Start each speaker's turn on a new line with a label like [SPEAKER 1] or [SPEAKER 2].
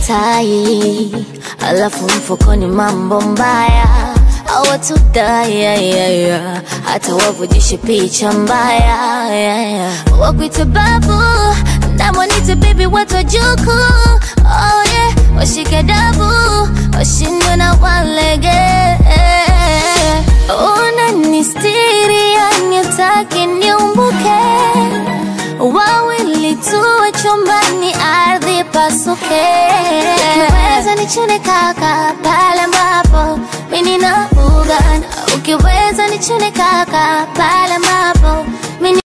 [SPEAKER 1] tai, alafu mfukoni mambo mbaya awatudai yeah, yeah, yeah. hata wavujishe picha mbaya yeah, yeah. wakwite babu namwanite bibi watu wajuku oh, yeah. washike dabu washindwe na walege unanistiri yani utaki niumbuke wawili tuwe chumbani ardhi pasuke ukiweza nichune kaka pale ambapo mimi nina ugana ukiweza nichune kaka pale ambapo